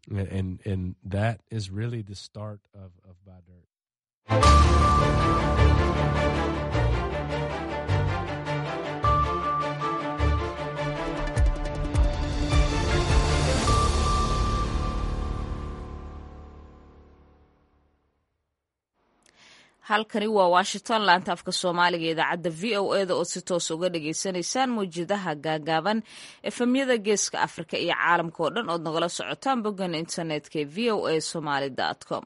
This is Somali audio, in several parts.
and and that is really the start of of Badr. halkani waa washington laanta afka soomaaliga idaacadda v o eda oo si toos uga dhagaysanaysaan mawjadaha gaagaaban efemyada geeska afrika iyo caalamka oo dhan ood nagala socotaan boggan internetka ee v o a somaly com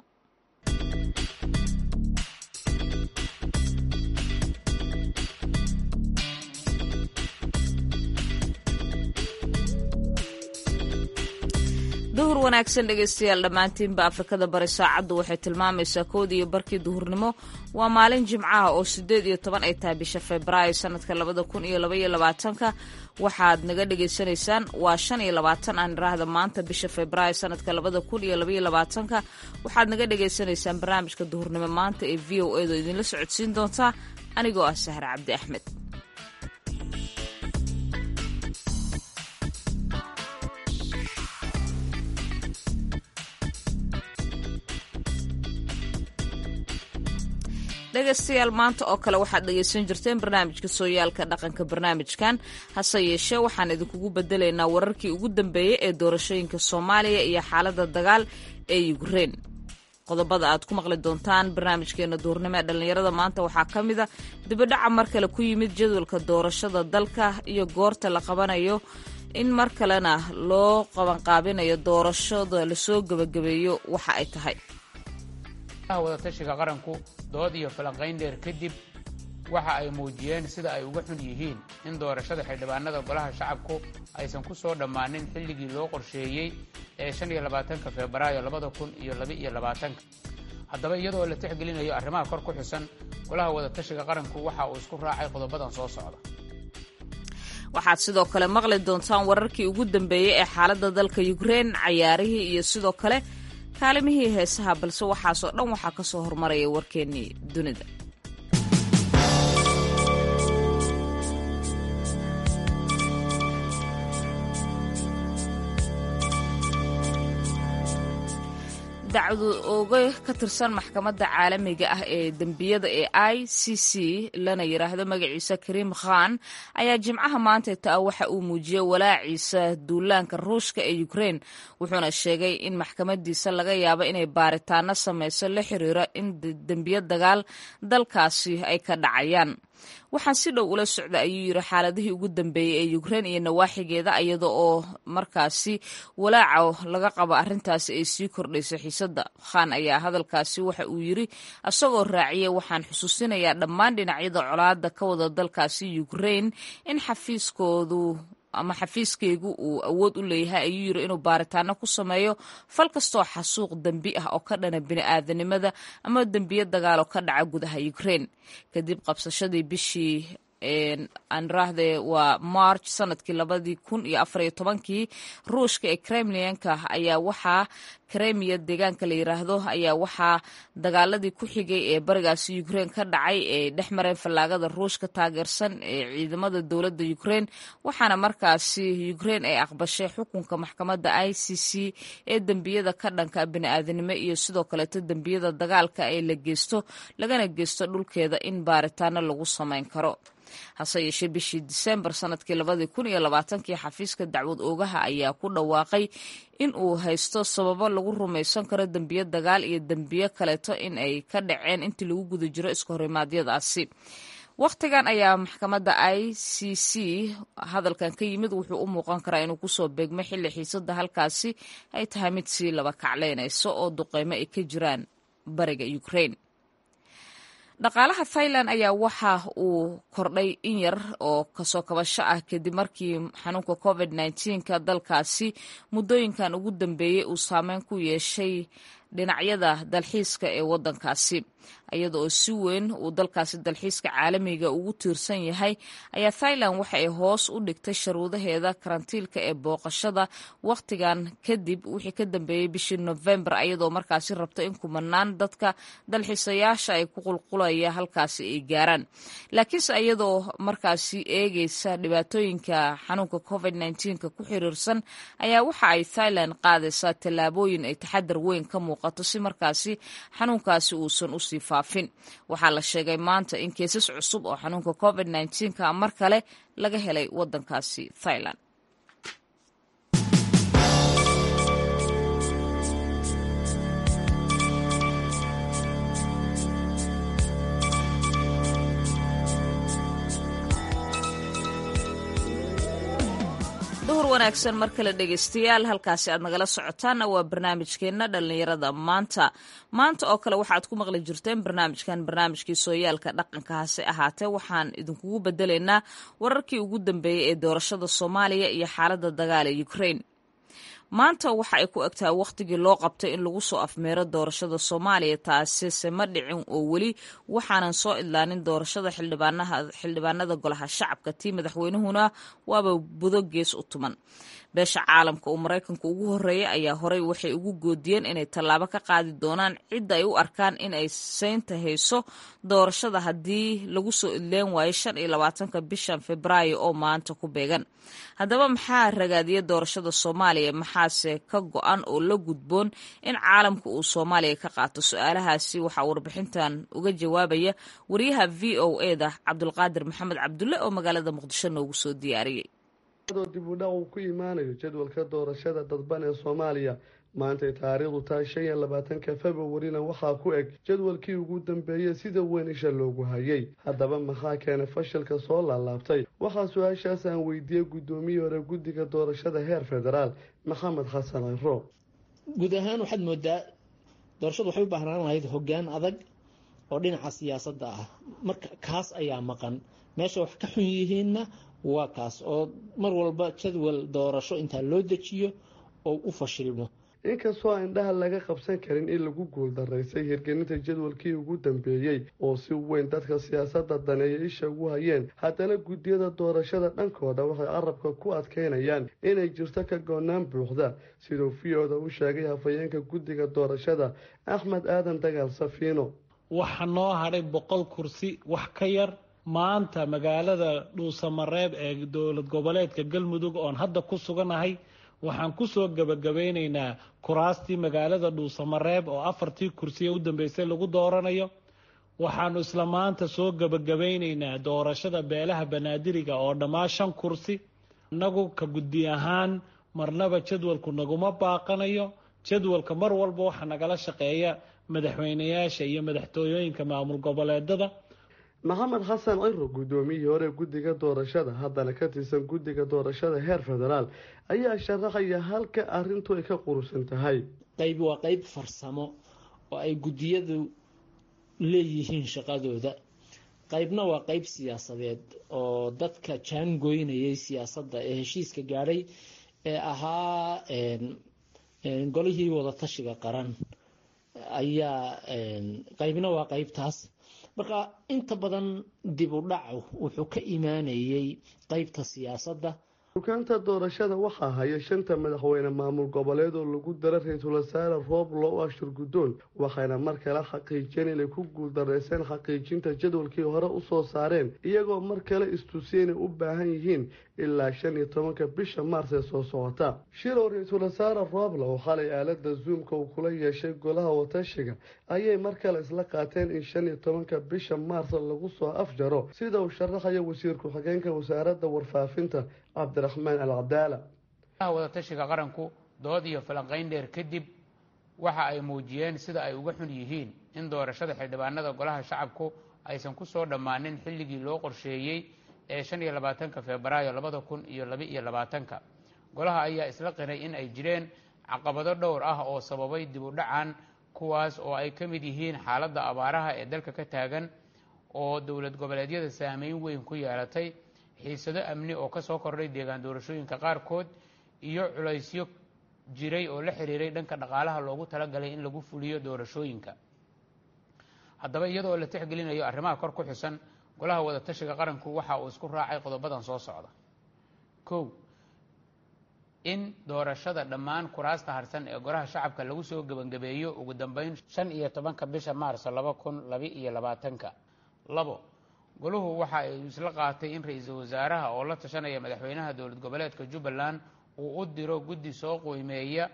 duhur wanaagsan dhegaystayaal dhammaantiinba afrikada bari saacaddu waxay tilmaamaysaa kood iyo barkii duhurnimo waa maalin jimcaha oo siddeed iyo toban ay tahay bisha febraayo sanadka labada kun iyo labaiyo labaatanka waxaad naga dhagaysanaysaan waa shan iyo labaatan aan iraahda maanta bisha febraayo sanadka labada kun iyo labaiyo labaatanka waxaad naga dhagaysanaysaan barnaamijka duhurnimo maanta ee v o edo idinla socodsiin doontaa anigoo ah sahre cabdi axmed dhegaystayaal maanta oo kale waxaad dhegaysan jirteen barnaamijka sooyaalka dhaqanka barnaamijkan hase yeeshee waxaan idinkugu bedelaynaa wararkii ugu dambeeyey ee doorashooyinka soomaaliya iyo xaaladda dagaal ee yukrein qodobada aad ku maqli doontaan barnaamijkeena duurnimo ee dhallinyarada maanta waxaa ka mid a dibadhaca mar kale ku yimid jadwalka doorashada dalka iyo goorta la qabanayo in mar kalena loo qabanqaabinayo doorashada lasoo gebagabeeyo waxa ay tahay wadatashiga qaranku dood iyo falanqayn dheer kadib waxa ay muujiyeen sida ay uga xun yihiin in doorashada xildhibaanada golaha shacabku aysan ku soo dhammaanin xilligii loo qorsheeyey ee shan iyo labaatanka febraayo labada kun iyo laba-iyo labaatanka haddaba iyadoo la tixgelinayo arrimaha kor ku xusan golaha wadatashiga qaranku waxa uu isku raacay qodobadan soo socda waxaad sidoo kale maqli doontaan wararkii ugu dambeeyey ee xaaladda dalka yukrein cayaarihii iyo sidoo kale kaalimihii heesaha balse waxaasoo dhan waxaa ka soo hormaraya warkeennii dunida dacwad ooga ka tirsan maxkamadda caalamiga ah ee dembiyada ee i c c lana yidhaahdo magaciisa kariim khan ayaa jimcaha maanta taa waxa uu muujiyey walaaciisa duulaanka ruushka ee ukrein wuxuuna sheegay in maxkamadiisa laga yaabo inay baaritaano sameyso la xiriira in dembiyo dagaal dalkaasi ay ka dhacayaan waxaan si dhow ula socda ayuu yidhi xaaladihii ugu dambeeyey ee ukrein iyo nawaaxigeeda iyada oo markaasi walaaca laga qabo arrintaasi ay sii kordhayso xiisadda khan ayaa hadalkaasi waxa uu yidri isagoo raaciyay waxaan xusuusinayaa dhammaan dhinacyada colaada ka wada dalkaasi ukrein in xafiiskoodu ama xafiiskaygu uu awood u leeyahay ayuu yidhi inuu baaritaano ku sameeyo fal kastoo xasuuq dembi ah oo ka dhana bini'aadanimada ama dembiyo dagaal oo ka dhaca gudaha ukrein kadib qabsashadii bishii anrahde waa march sanadkii labadii kun iyo afariyo tobankii ruushka ee kremlinka ayaa waxaa kremiya deegaanka la yiraahdo ayaa waxaa dagaaladii ku xigay ee barigaasi ukrein ka dhacay ee dhex mareen fallaagada ruushka taageersan ee ciidamada dowladda ukrein waxaana markaasi ukrein ay aqbashay xukunka maxkamadda i c c ee dembiyada ka dhanka bini'aadanimo iyo sidoo kaleeto dembiyada dagaalka ee la geysto lagana geysto dhulkeeda in baaritaano lagu samayn karo hase yeeshee bishii disembar sanadkii labadii kun iyo labaatankii xafiiska dacwad oogaha ayaa ku dhawaaqay in uu haysto sababo lagu rumaysan karo dembiyo dagaal iyo dembiyo kaleeto in ay ka dhaceen intii lagu guda jiro iska horimaadyadaasi wakhtigan ayaa maxkamadda i c c hadalkan ka yimid wuxuu u muuqan karaa inuu kusoo beegmay xilli xiisadda halkaasi ay tahay mid sii laba kaclaynayso oo duqeymo ay ka jiraan bariga ukrein dhaqaalaha thailand ayaa waxa uu kordhay in yar oo kasoo kabasho ah kadib markii xanuunka covid nka dalkaasi muddooyinkan ugu dambeeyey uu saameyn ku yeeshay dhinacyada dalxiiska ee waddankaasi iyada oo si weyn uu dalkaasi dalxiiska caalamiga ugu tiirsan yahay ayaa thailand waxa ay hoos u dhigtay sharuudaheeda karantiilka ee booqashada wakhtigan kadib wixii ka dambeeyey bishii nofembar iyadoo markaasi rabta in kumanaan dadka dalxiisayaasha ay ku qulqulaya halkaasi ay gaaraan laakiinse iyadoo markaasi eegeysa dhibaatooyinka xanuunka covid nka ku xiriirsan ayaa waxa ay thailand qaadaysaa tallaabooyin ay taxadar weyn ka muuqato si markaasi xanuunkaasi uusan usii faafin waxaa la sheegay maanta in keesas cusub oo xanuunka covid ka mar kale laga helay wadankaasi thailand duhur wanaagsan mar kale dhegeystayaal halkaasi aad nagala socotaanna waa barnaamijkeenna dhallinyarada maanta maanta oo kale waxaad ku maqli jirteen barnaamijkan barnaamijkii sooyaalka dhaqanka hase ahaatee waxaan idinkugu bedelaynaa wararkii ugu dambeeyey ee doorashada soomaaliya iyo xaaladda dagaal ee ukraine maanta waxa ay ku egtahay wakhtigii loo qabtay in lagu soo afmeero doorashada soomaaliya taasise ma dhicin oo weli waxaanan soo idlaanin doorashada xildhibaanada golaha shacabka tii madaxweynuhuna waaba budo gees u tuman beesha caalamka uu maraykanku ugu horeeyay ayaa horey waxay ugu goodiyeen inay tallaabo ka qaadi doonaan cidda ay u arkaan in ay seynta hayso doorashada haddii lagu soo idleen waayo shan iyo labaatanka bishan februaayo oo maanta ku beegan haddaba maxaa ragaadiya doorashada soomaaliya maxaase ka go-an oo la gudboon in caalamka uu soomaaliya ka qaato su-aalahaasi waxaa warbixintan uga jawaabaya wariyaha v o e da cabdulqaadir maxamed cabdulle oo magaalada muqdisho noogu soo diyaariyey dib u dhac uu ku imaanayo jadwalka doorashada dadban ee soomaaliya maantay taariikhdu tahay shan iyo labaatanka februarina waxaa ku eg jadwalkii ugu dambeeyey sida weyn isha loogu hayay haddaba maxaa keenay fashilka soo laalaabtay waxaa su-aashaas aan weydiiyey guddoomiyii hore guddiga doorashada heer federaal maxamed xasan ciro guud ahaan waxaad moodaa doorashadu waxay u baahnaan lahayd hoggaan adag oo dhinaca siyaasadda ah marka kaas ayaa maqan meesha wax ka xun yihiinna waa kaas oo mar walba jadwal doorasho intaa loo dejiyo oo u fashilmo inkastoo aan indhaha laga qabsan karin in lagu guuldaraysay hirgelinta jadwalkii ugu dambeeyey oo si weyn dadka siyaasadda daneeya isha ugu hayeen haddana guddiyada doorashada dhankooda waxay carabka ku adkeynayaan inay jirto ka goonaan buuxda siduu v o da u sheegay hafayeenka guddiga doorashada axmed aadan dagaal safiino waxa noo hadhay boqol kursi wax ka yar maanta magaalada dhuusamareeb ee dowlad goboleedka galmudug oon hadda ku suganahay waxaan kusoo gebagabaynaynaa kuraastii magaalada dhuusamareeb oo afartii kursiya u dambeysay lagu dooranayo waxaanu isla maanta soo gebagabaynaynaa doorashada beelaha banaadiriga oo dhammaa shan kursi innagu ka guddi ahaan marnaba jadwalku naguma baaqanayo jadwalka mar walba waxaa nagala shaqeeya madaxweynayaasha iyo madaxtooyooyinka maamul goboleedada maxamed xasan ciro guddoomiyihii hore guddiga doorashada haddana ka tirsan guddiga doorashada heer federaal ayaa sharaxaya halka arrintu ay ka qurusan tahay qayb waa qayb farsamo oo ay guddiyadu leeyihiin shaqadooda qaybna waa qayb siyaasadeed oo dadka jaangoynayay siyaasadda ee heshiiska gaadhay ee ahaa golihii wadatashiga qaran ayaa qaybna waa qaybtaas marka inta badan dib u dhacu wuxuu ka imaanayay qeybta siyaasadda dukaanta doorashada waxaa haya shanta madaxweyne maamul goboleed oo lagu dara ra-iisul wasaare roob loo ashur guddoon waxayna mar kale xaqiijiyeen inay ku guuldareyseen xaqiijinta jadwalkii hore usoo saareen iyagoo mar kale istusiyey inay u baahan yihiin ilaa shan iyo tobanka bisha maars ee soo socota shirow ra-iisul wasaare roobla oo xalay aalada zoomka uu kula yeeshay golaha watashiga ayay mar kale isla qaateen in shan iyo tobanka bisha maars lagu soo afjaro sida uu sharaxaya wasiir ku-xigeenka wasaaradda warfaafinta cabdiraxmaan alcadaala wadatashiga qaranku dood iyo falanqayn dheer kadib waxa ay muujiyeen sida ay uga xun yihiin in doorashada xildhibaanada golaha shacabku aysan ku soo dhammaanin xilligii loo qorsheeyey ee shan iyo labaatanka febraayo labada kun iyo laba iyo labaatanka golaha ayaa isla qiray in ay jireen caqabado dhowr ah oo sababay dib u dhacan kuwaas oo ay ka mid yihiin xaaladda abaaraha ee dalka ka taagan oo dowlad goboleedyada saameyn weyn ku yeelatay xiisado amni oo ka soo kordhay deegaan doorashooyinka qaarkood iyo culaysyo jiray oo la xiriiray dhanka dhaqaalaha loogu talagalay in lagu fuliyo doorashooyinka haddaba iyadoo la tixgelinayo arrimaha kor ku xusan golaha wadatashiga qaranku waxa uu isku raacay qodobadan soo socda kow in doorashada dhammaan kuraasta harsan ee golaha shacabka lagu soo gebangabeeyo ugu dambeyn shan iyo tobanka bisha maarso laba kun laba iyo labaatanka labo goluhu waxa ay isla qaatay in ra-iisul wasaaraha oo la tashanaya madaxweynaha dowlad goboleedka jubbaland uu u diro guddi soo qiimeeya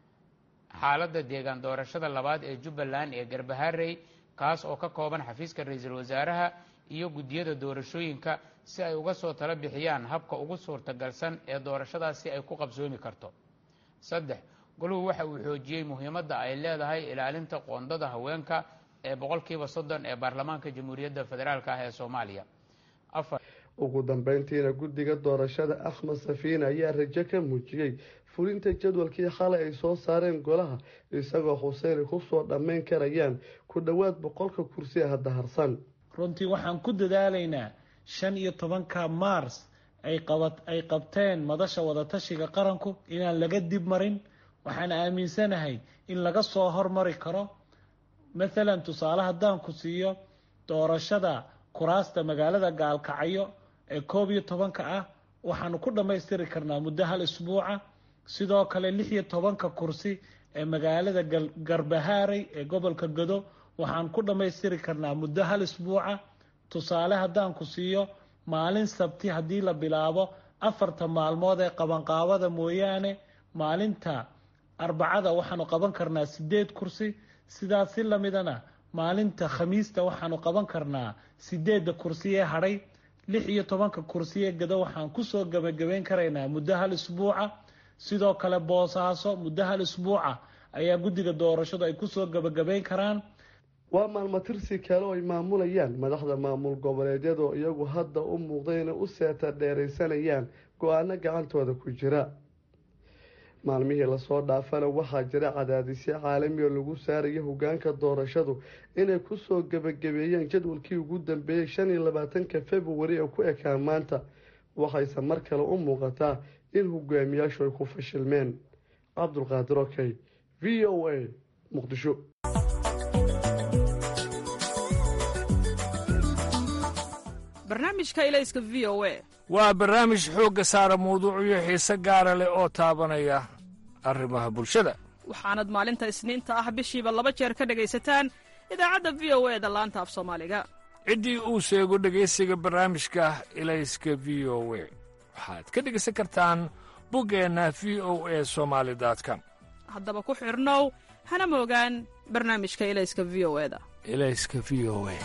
xaaladda deegaan doorashada labaad ee jubbaland ee garbaharey kaas oo ka kooban xafiiska ra-iisul wasaaraha iyo guddiyada doorashooyinka si ay uga soo tala bixiyaan habka ugu suurtagalsan ee doorashadaasi ay ku qabsoomi karto saddex goluhu waxa uu xoojiyey muhiimadda ay leedahay ilaalinta qoondada haweenka ee boqolkiiba soddon ee baarlamaanka jamhuuriyadda federaalk ah ee soomaaliya afar ugu dambeyntiina guddiga doorashada axmed safiine ayaa rajo ka muujiyey fulinta jadwalkii xalay ay soo saareen golaha isagoo xuseyni kusoo dhammayn karayaan ku dhowaad boqolka kursi ee hadda harsan runtii waxaan ku dadaalaynaa shan iyo tobanka mars ay qabat ay qabteen madasha wadatashiga qaranku inaan laga dib marin waxaan aaminsanahay in laga soo hormari karo mathalan tusaale haddaan ku siiyo doorashada kuraasta magaalada gaalkacyo ee koob iyo tobanka ah waxaanu ku dhammaystiri karnaa muddo hal isbuuca sidoo kale lix iyo tobanka kursi ee magaalada garbahaaray ee gobolka gado waxaan ku dhammaystiri karnaa muddo hal isbuuca tusaale haddaan ku siiyo maalin sabti haddii la bilaabo afarta maalmood ee qabanqaabada mooyaane maalinta arbacada waxaanu qaban karnaa sideed kursi sidaas si lamidana maalinta khamiista waxaanu qaban karnaa sideedda kursi ee hadhay lix iyo tobanka kursi ee gado waxaan kusoo gebagabeyn karaynaa muddo hal isbuuca sidoo kale boosaaso muddo hal isbuuca ayaa guddiga doorashadu ay kusoo gebagabeyn karaan waa maalmatirsi kale oo ay maamulayaan madaxda maamul goboleedyadoo iyagu hadda u muuqda inay u seeta dheeraysanayaan go-aano gacantooda ku jira maalmihii lasoo dhaafana waxaa jira cadaadisyo caalami oo lagu saaraya hogaanka doorashadu inay kusoo gebagabeeyeen jadwalkii ugu dambeeyey shan iyo labaatanka februari ee ku ekaan maanta waxayse mar kale u muuqataa in hogaamiyaashu ay ku fashilmeen cabdulqaadir okey v o a muqdisho barnaamijka ilayska v o a waa barnaamij xoogga saara mawduucyo xiise gaara leh oo taabanaya arrimaha bulshada waxaanad maalinta isniinta ah bishiiba laba jeer ka dhegaysataan idaacadda v o e da laanta af soomaaliga ciddii uu sheego dhegaysiga barnaamijka ilayska v o we waxaad ka dhegaysan kartaan buggeenna v o e somaali com haddaba ku xidhnow hana moogaan barnaamijka ilayska v o eda ilayska v o e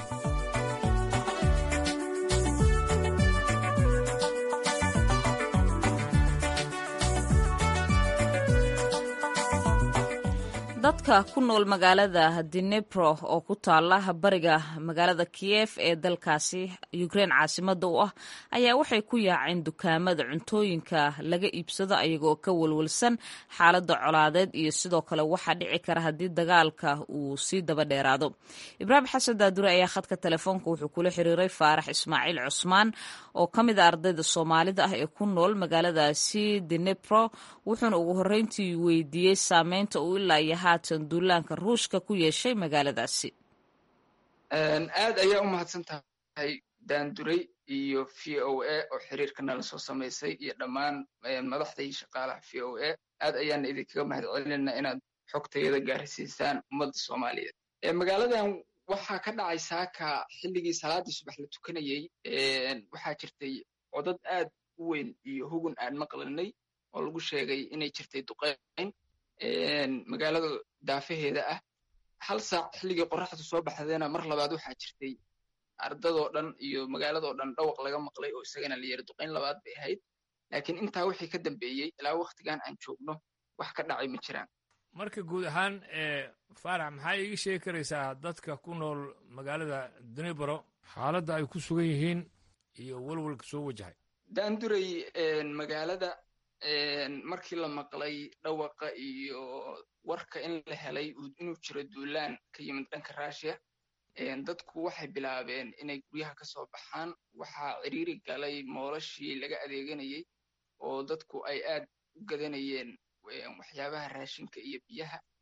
dadka ku nool magaalada dinebro oo ku taala bariga magaalada kiyef ee dalkaasi ukrein caasimada u ah ayaa waxay ku yaaceen dukaamada cuntooyinka laga iibsado ayagoo ka walwalsan xaalada colaadeed iyo sidoo kale waxaa dhici kara haddii dagaalka uu sii daba dheeraado ibraahim xasan daadure ayaa khadka telefoonka wuxuu kula xiriiray faarax ismaaciil cusmaan oo ka mid a ardayda soomaalida ah ee ku nool magaaladaasi dinebro wuxuuna ugu horreyntii weydiiyey saameynta uu ilaa iyo haatan duulaanka ruushka ku yeeshay magaaladaasi aad ayaa u mahadsan tahay daanduray iyo v o a oo xiriirka nala soo samaysay iyo dhammaan madaxdai shaqaalaha v o a aad ayaana idinkaga mahad celinayna inaad xogtayada gaarsiisaan ummadda soomaaliyeed magaaladan waxaa ka dhacay saaka xilligii salaadii subax la tukanayey waxaa jirtay codad aad u weyn iyo hugun aan maqlanay oo lagu sheegay inay jirtay duqeyn magaalada daafaheeda ah hal saac xilligii qorraxdu soo baxdayna mar labaad waxaa jirtay ardadoo dhan iyo magaaladoo dhan dhawaq laga maqlay oo isagana la yiri duqayn labaad bay ahayd laakiin intaa wixii ka dambeeyey ilaa waktigan aan joogno wax ka dhacay ma jiraan marka guud ahaan faarax maxaa iiga sheegi karaysaa dadka ku nool magaalada dunibaro xaaladda ay ku sugan yihiin iyo walwalka soo wajahay daanduray magaalada markii la maqlay dhawaqa iyo warka in la helay inuu jiro duulaan ka yimid dhanka rushia dadku waxay bilaabeen inay guryaha ka soo baxaan waxaa ciriiri galay moolashii laga adeeganayey oo dadku ay aad u gadanayeen waxyaabaha raashinka iyo biyaha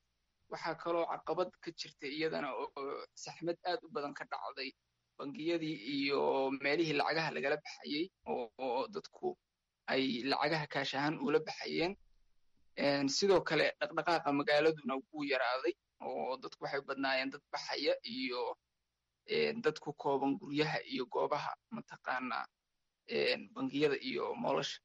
waxaa kaloo caqabad ka jirta iyadana oo saxmad aad u badan ka dhacday bangiyadii iyo meelihii lacagaha lagala baxayey oo dadku ay lacagaha kaash ahaan ula baxayeen sidoo kale dhaqdhaqaaqa magaaladuna wuu yaraaday oo dadku waxay badnaayeen dad baxaya iyo dad ku kooban guryaha iyo goobaha mataqaanaa bangiyada iyo moolosha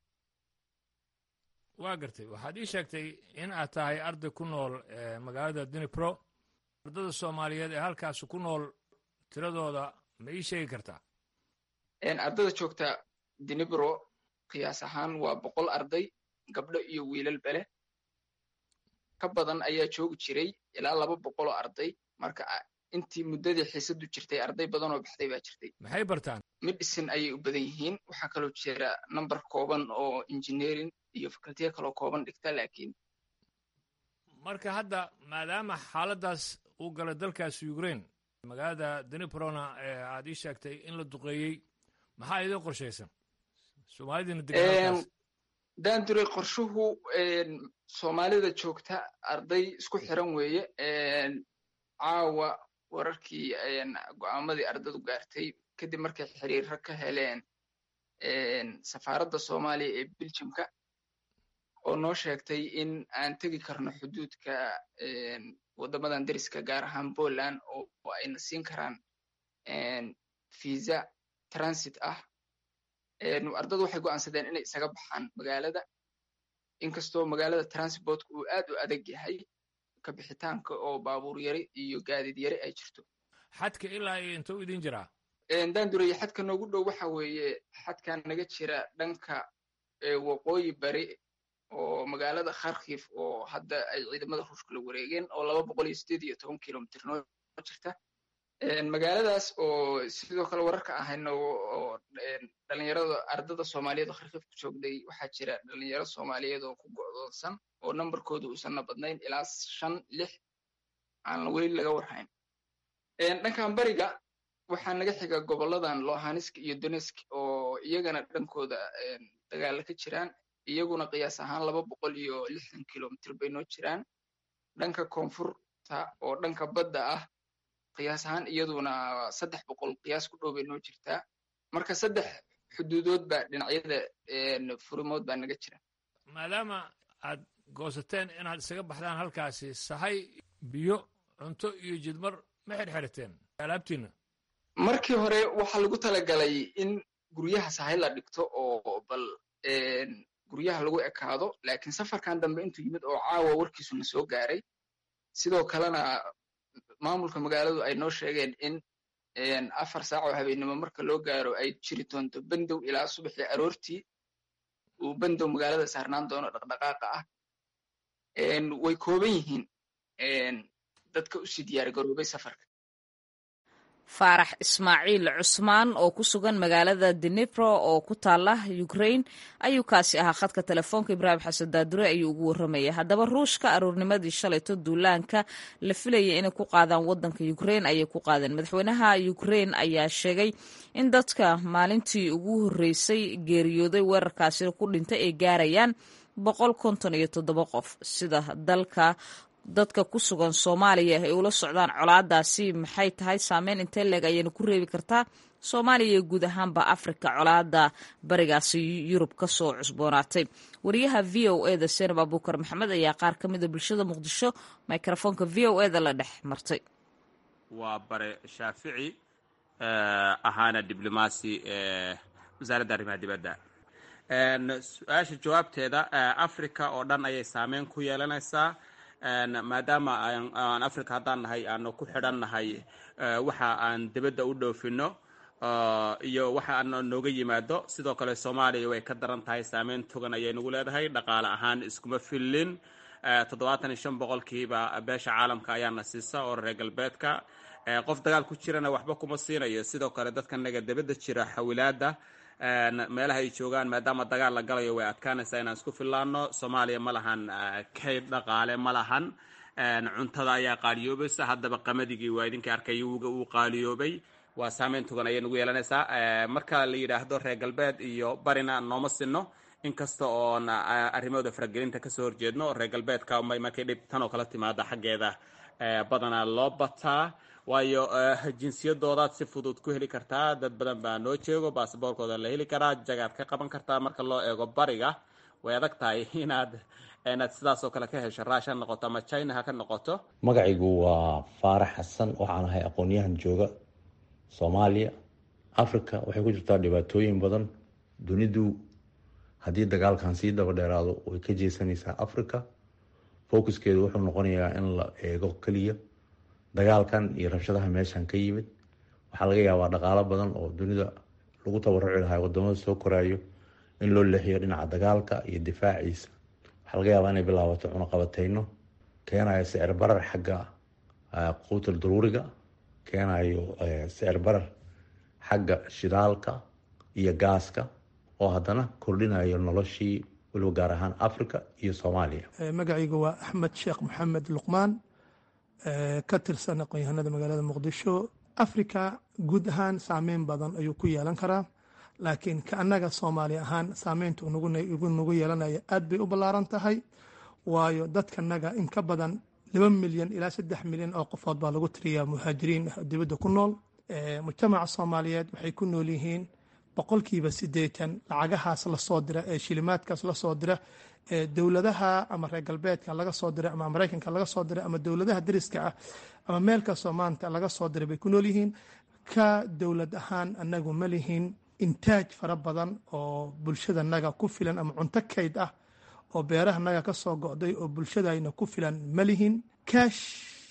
waa gartay waxaad ii sheegtay in aad tahay arday ku nool magaalada dunipro ardada soomaaliyeed ee halkaasi ku nool tiradooda ma ii sheegi kartaa ardada joogta dunipro qiyaas ahaan waa boqol arday gabdho iyo wiilal bele ka badan ayaa joogi jiray ilaa laba boqoloo arday marka intii muddadii xiisadu jirtay arday badan oo baxday baa jirtay maxay bartaan medicine ayay u badan yihiin waxaa kaloo jira number kooban oo engineering iyo facultiya kaloo kooban dhigta laakiin marka hadda maadaama xaaladdaas uu galay dalkaasi ukraine magaalada daniprona ee aad ii sheegtay in la duqeeyey maxaa idin qorshaysan soomaalidina degan daanduray qorshuhu soomaalida joogta arday isku xiran weeye caawa wararkii go'aamadii ardadu gaartay kadib markay xiriiro ka heleen safaaradda soomaaliya ee beljimka oo noo sheegtay in aan tegi karno xuduudka waddamadan deriska gaar ahaan poland oo ayna siin karaan visa transit ah ardadu waxay go'aansadeen inay isaga baxaan magaalada inkastoo magaalada transportka uu aad u adag yahay ka bixitaanka oo baabuur yari iyo gaadiid yari ay jirto xadka ilaa iyo inta u idin jiraa daandureye xadka noogu dhow waxa weeye xadkan naga jira dhanka waqooyi bari oo magaalada kharkif oo hadda ay ciidamada ruushka la wareegeen oo laba boqol iyo sideed iyo toban kilomitr noo jirta magaaladaas oo sidoo kale wararka ahayna oo dhalinyarada ardada soomaaliyeed oo kharkif ku joogday waxaa jira dhalinyaro soomaaliyeed oo ku go'doonsan oo nambarkooda uusanna badnayn ilaa shan lix aan weli laga warhayn dhankan bariga waxaa naga xiga goboladan lohansk iyo donetsk oo iyagana dhankooda dagaala ka jiraan iyaguna qiyaas ahaan laba boqol iyo lixdan kilomitr bay noo jiraan dhanka koonfurta oo dhanka badda ah qiyaas ahaan iyaduna saddex boqol qiyaas ku dhow bay noo jirtaa marka saddex xuduudood baa dhinacyada furimood baa naga jira maadaama aad goosateen inaad isaga baxdaan halkaasi sahay biyo cunto iyo jidmar ma xirxirateen alaabtiinna markii hore waxaa lagu talagalay in guryaha sahay la dhigto oo bal guryaha lagu ekaado laakiin safarkan dambe intuu yimid oo caawa warkiisuna soo gaaray sidoo kalena maamulka magaaladu ay noo sheegeen in afar saac oo habeennimo marka loo gaaro ay jiri doonto bendow ilaa subaxii aroortii uu bendow magaalada saarnaan doono dhaqdhaqaaqa ah way kooban yihiin dadka usii diyaar garoobay safarka faarax ismaaciil cusmaan oo ku sugan magaalada denipro oo ku taala ukraine ayuu kaasi ahaa khadka telefoonka ibraahim xasan daadure ayuu ugu warramaya haddaba ruushka aroornimadii shalayto duulaanka la filayay inay ku qaadaan wadanka ukraine ayay ku qaadeen madaxweynaha ukraine ayaa sheegay in dadka maalintii ugu horreysay geeriyooday weerarkaasi ku dhintay ay gaarayaan boqol konton iyo toddoba qof sida dalka dadka ku sugan soomaaliya ay ula socdaan colaadaasi maxay tahay saameyn intee leeg ayayna ku reebi kartaa soomaaliya iyo guud ahaanba afrika colaada barigaasi yurub ka soo cusboonaatay wariyaha v o eda senab abuukar maxamed ayaa qaar ka mida bulshada muqdisho mikrofoonka v o eda la dhex martay waa bare shaafici ahaana diblomaasi wasaaradda arrimaha dibadda su-aasha jawaabteeda africa oo dhan ayay saameyn ku yeelanaysaa maadaama aan africa haddaan nahay aanu ku xidhan nahay waxa aan dibadda u dhoofino iyo waxa aan nooga yimaado sidoo kale soomaaliya way ka daran tahay saameyn togan ayay nagu leedahay dhaqaale ahaan iskuma fillin toddobaatan iyo shan boqolkiiba beesha caalamka ayaana siisa oo reer galbeedka qof dagaal ku jirana waxba kuma siinayo sidoo kale dadka naga dibadda jira xawilaada meelaha ay joogaan maadaama dagaal la galayo way adkaanaysaa inaan isku fillaano soomaaliya ma lahan kayd dhaqaale ma lahan cuntada ayaa qaaliyoobaysa haddaba qamadigi waa idinka arkay wuga uu qaaliyoobay waa saameyn togan ayay nagu yeelanaysaa marka la yidhaahdo reer galbeed iyo barina nooma sinno inkasta oon arrimahooda faragelinta kasoo horjeedno reer galbeedka unbay markay dhib tan oo kala timaada xaggeeda badanaa loo bataa waayo jinsiyadoodaad si fudud ku heli kartaa dad badan baa noo jeego basaboorkooda la heli karaa jagaad ka qaban kartaa marka loo eego bariga way adag tahay inaad inaad sidaas oo kale ka hesho raash ha noqoto ama china ha ka noqoto magacaygu waa faarax xasan waxaan ahay aqoon-yahan jooga soomaaliya africa waxay ku jirtaa dhibaatooyin badan dunidu haddii dagaalkan sii daba dheeraado way ka jeesanaysaa africa focuskeedu wuxuu noqonayaa in la eego keliya dagaalkan iyo rabshadaha meeshan ka yimid waxaa laga yaabaa dhaqaalo badan oo dunida lagu tabaruci lahaa wadamada soo koraayo in loo leexiyo dhinaca dagaalka iyo difaaciisa waxaa laga yaabaa inay bilaabato cunaqabateyno keenayo sicir barar xagga quutal daruuriga keenayo sicir barar xagga shidaalka iyo gaaska oo haddana kordhinayo noloshii waliba gaar ahaan africa iyo soomaaliya magacaygu waa axmed sheekh maxamed luqmaan ka tirsan aqoon-yahanada magaalada muqdisho africa guud ahaan saameyn badan ayuu ku yeelan karaa laakiin ka annaga soomaali ahaan saameynta nagu yeelanaya aad bay u ballaaran tahay waayo dadkanaga in ka badan laba milyan ilaa saddex milyan oo qofood baa lagu tiriyaa muhaajiriin ah dibadda ku nool mujtamaca soomaaliyeed waxay ku nool yihiin boqolkiiba siddeetan lacagahaas lasoo dira ee shilimaadkaas lasoo dira ee dowladaha ama reer galbeedka laga soo diray ama maraykanka laga soo diray ama dowladaha dariska ah ama meel kastoo maanta laga soo diray bay ku nool yihiin ka dowlad ahaan annagu ma lihin intaaj fara badan oo bulshadanaga ku filan ama cunto kayd ah oo beerahanaga ka soo go'day oo bulshadayna ku filan ma lihin kaash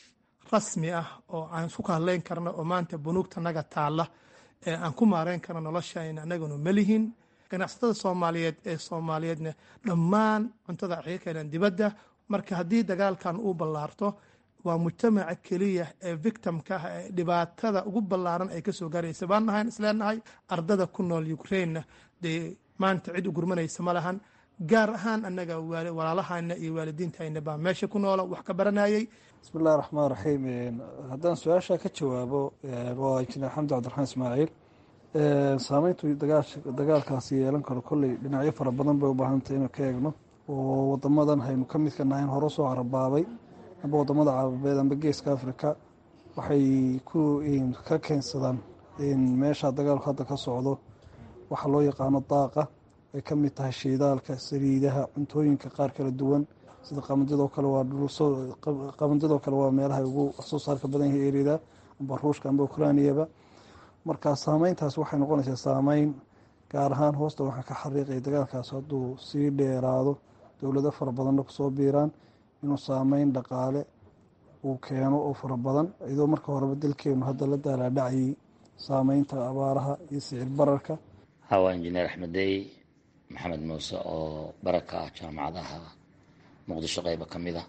rasmi ah oo aan isku kahadlayn karno oo maanta bunuugtanaga taalla ee aan ku maareyn karno noloshayna annaguna ma lihin ganacsatada soomaaliyeed ee soomaaliyeedna dhammaan cuntada waxay ka keeneen dibadda marka haddii dagaalkan uu ballaarto waa mujtamaca keliya ee victimka ah ee dhibaatada ugu ballaaran ay kasoo gaaraysa baan nahayn isleenahay ardada ku nool ukrainena dee maanta cid u gurmanaysa ma lahan gaar ahaan annaga walaalahayna iyo waalidiintayna baa meesha ku noola wax ka baranayay bismillahi raxmaan raxiim haddaan su-aasha ka jawaabo waa injineer xamdi cabdiraxmaan ismaaciil saameyntu dagaalkaasi yeelan karo kolley dhinacyo fara badan bay u baahantay inuu ka eegno oo wadamadan haynu ka midka nahayn hore soo carabaabay amba wadamada carabeed amba geeska africa waxay ku ka keensadaan meesha dagaalku hadda ka socdo waxa loo yaqaano daaqa ay ka mid tahay shiidaalka saliidaha cuntooyinka qaar kala duwan sida qabanjadoo kale waa qabanjadoo kale waa meelaha ugu waxsoo saarka badan yahay erida amba ruushka amba ukrainiyaba marka saameyntaas waxay noqonaysaa saameyn gaar ahaan hoosta waxaa ka xariiqaya dagaalkaas hadduu sii dheeraado dowlado fara badanna kusoo biiraan inuu saameyn dhaqaale uu keeno oo fara badan iyadoo marka horeba dalkeenu hadda la daalaadhacayay saameynta abaaraha iyo sicir bararka hawa injineer axmedey maxamed muuse oo baraka ah jaamacadaha muqdisho qeyba ka mid a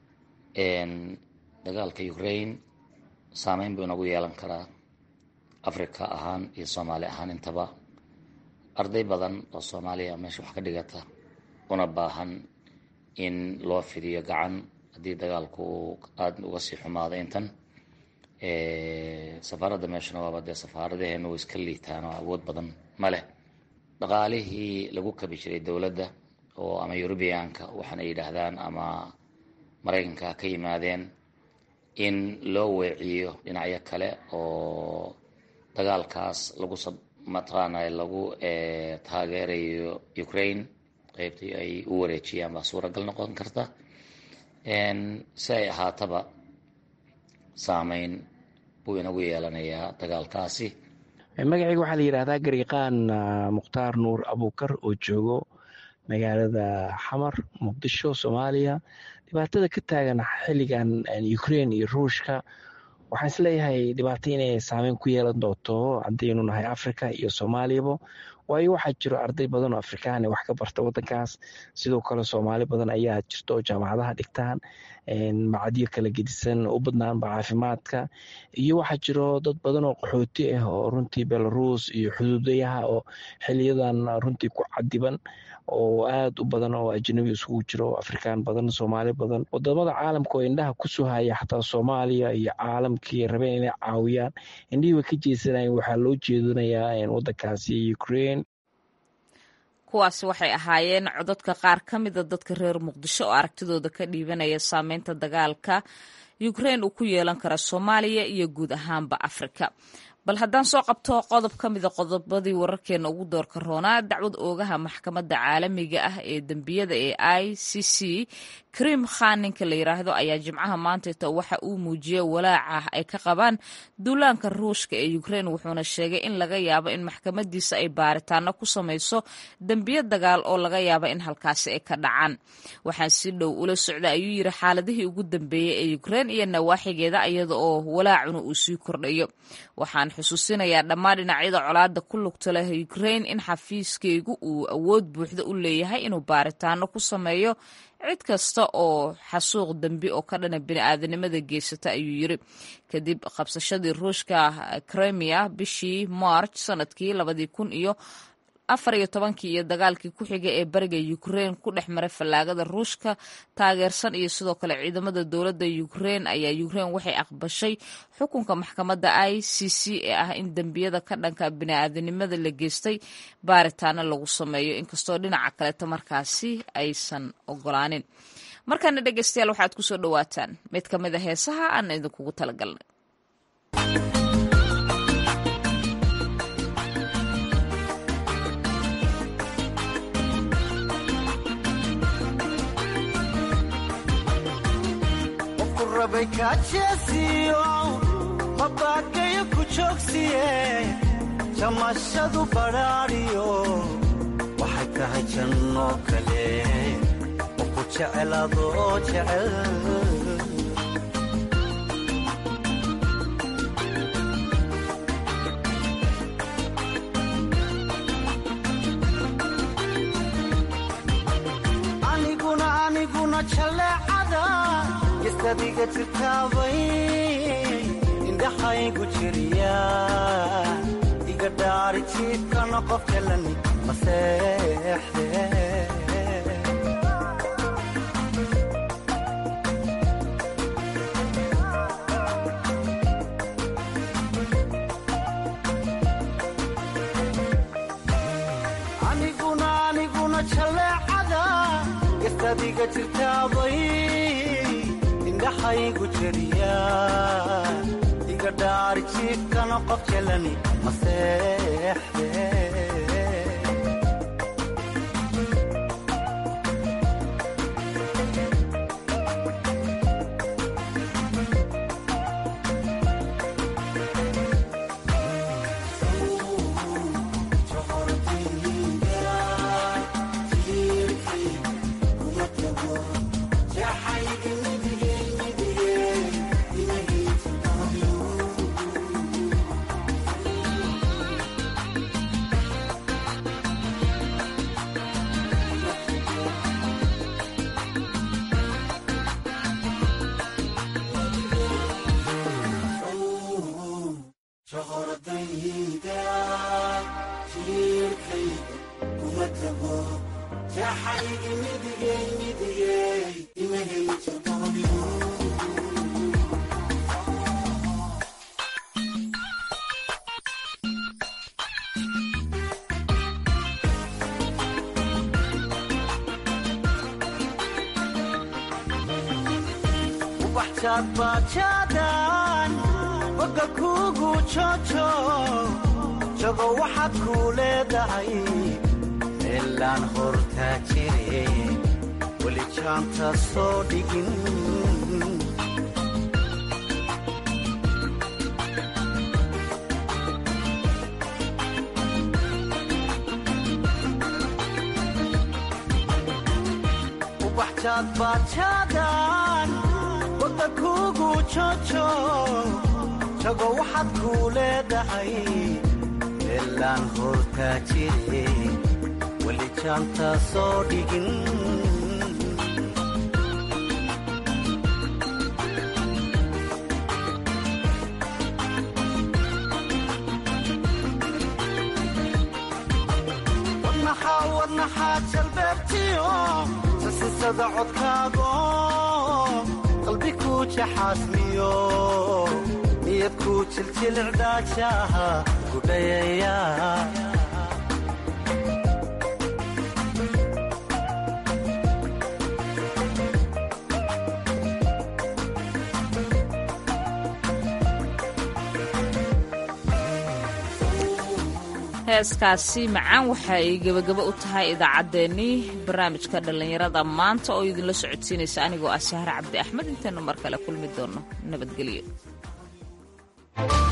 dagaalka ukraine saameyn buu inagu yeelan karaa africa ahaan iyo soomaali ahaan intaba arday badan oo soomaaliya meesha wax ka dhigata una baahan in loo fidiyo gacan haddii dagaalku uu aada uga sii xumaado intan safaaradda meeshuna waaba dee safaaradaheenu way iska liitaan oo awood badan ma leh dhaqaalihii lagu kabi jiray dowladda oo ama eurubiyaanka waxaana yidhaahdaan ama maraykanka ka yimaadeen in loo weeciyo dhinacyo kale oo dagaalkaas lagu mataqaanay lagu taageerayo ukraine qeybtii ay u wareejiyaan baa suuragal noqon karta si ay ahaataba saameyn buu inagu yeelanayaa dagaalkaasi magacayga waxaa la yidhahdaa gariiqaan mukhtaar nuur abuukar oo joogo magaalada xamar muqdisho soomaaliya dhibaatada ka taagan xilligan ukraine iyo ruushka waxaan isleeyahay dhibaato inay saameyn ku yeelan doonto haddaynu nahay africa iyo soomaaliyaba waayo waxaa jiro arday badan oo afrikaan wax ka barta wadankaas sidoo kale soomaali badan ayaa jirta oo jaamacadaha dhigtaan macadyo kala gedisan u badnaanba caafimaadka iyo waxaa jiro dad badan oo qaxooti ah oo runtii belarus iyo xuduudayaha oo xiliyadan runtii ku cadiban oo aada u badan oo ajnabi isugu jiro afrikaan badan soomaali badan wadamada caalamka oo indhaha kusoo haya xataa soomaaliya iyo caalamkii rabeen inay caawiyaan indhihii way ka jeesanayeen waxaa loo jeedinayaa wadankaasi ukraine kuwaasi waxay ahaayeen codadka qaar ka mida dadka reer muqdisho oo aragtidooda ka dhiibanaya saameynta dagaalka ukrain uu ku yeelan kara soomaaliya iyo guud ahaanba afrika bal haddaan soo qabto qodob ka mida qodobadii wararkeena ugu doorka roonaa dacwad oogaha maxkamadda caalamiga ah ee dembiyada ee i c c krim khan ninka la yiraahdo ayaa jimcaha maantayta waxa uu muujiyey walaaca ay ka qabaan duulaanka ruushka ee ukrain wuxuuna sheegay in laga yaabo in maxkamadiisa ay baaritaano ku samayso dembiyo dagaal oo laga yaabo in halkaasi ay ka dhacaan waxaan si dhow ula socda ayuu yiri xaaladihii ugu dambeeyey ee ukrain iyo nawaaxigeeda iyada oo walaacuna uu sii kordhayo waxaan xusuusinayaa dhammaan dhinacyada colaada ku lugta leh ukrain in xafiiskeygu uu awood buuxda u leeyahay inuu baaritaano ku sameeyo cid kasta oo xasuuq dembi oo ka dhana bini'aadanimada geysata ayuu yiri kadib qabsashadii ruushka kremia bishii march sanadkii labadii kun iyo afar iyo tobankii iyo dagaalkii ku xigay ee bariga ukrain ku dhex maray fallaagada ruushka taageersan iyo sidoo kale ciidamada dowladda ukrain ayaa ukrain waxay aqbashay xukunka maxkamadda i c c ee ah in dembiyada ka dhanka bini'aadanimada la geystay baaritaano lagu sameeyo inkastoo dhinaca kaleeta markaasi aysan ogolaanin markaana dhegeystayaal waxaad kusoo dhawaataan mid ka mid a heesaha aan idinkugu talagalnay mabaakayo ku joogsiye jamashadu badhaadhiyo waxay tahay jannoo kale oo ku jecel adoo jecel aniguna aniguna jaleecada gestadiga jirtaabay indhaxaygu jiriya iga dhaari jiifkana qof jalani maseexde aniguna aniguna jaleecada gestadiga jirtaabay indhaxaygu jiriya iga dhaari jiifkana qof jalani maseexde bajaadbajaadan boga kuugu jojo jago waxaad kuu leedahay meelaan hortaa jire weli jaanta soo dhigin ubaxjaadbajaadan boga kuugu jojo jago waxaad kuu leedahay meelaan hortaa jire weli jaanta soo dhigin wadnaxaa wadnaxaa jalbeebtiyo sasisada codkaago qalbi kuu jaxaasmiyo niyad kuu jiljilcdaajaha gudhayaya heeskaasi macaan waxa ay gebagabo u tahay idaacaddeenii barnaamijka dhallinyarada maanta oo idinla socodsiinaysa anigoo ah sahre cabdi axmed intaynu mar kale kulmi doonno nabadgelyo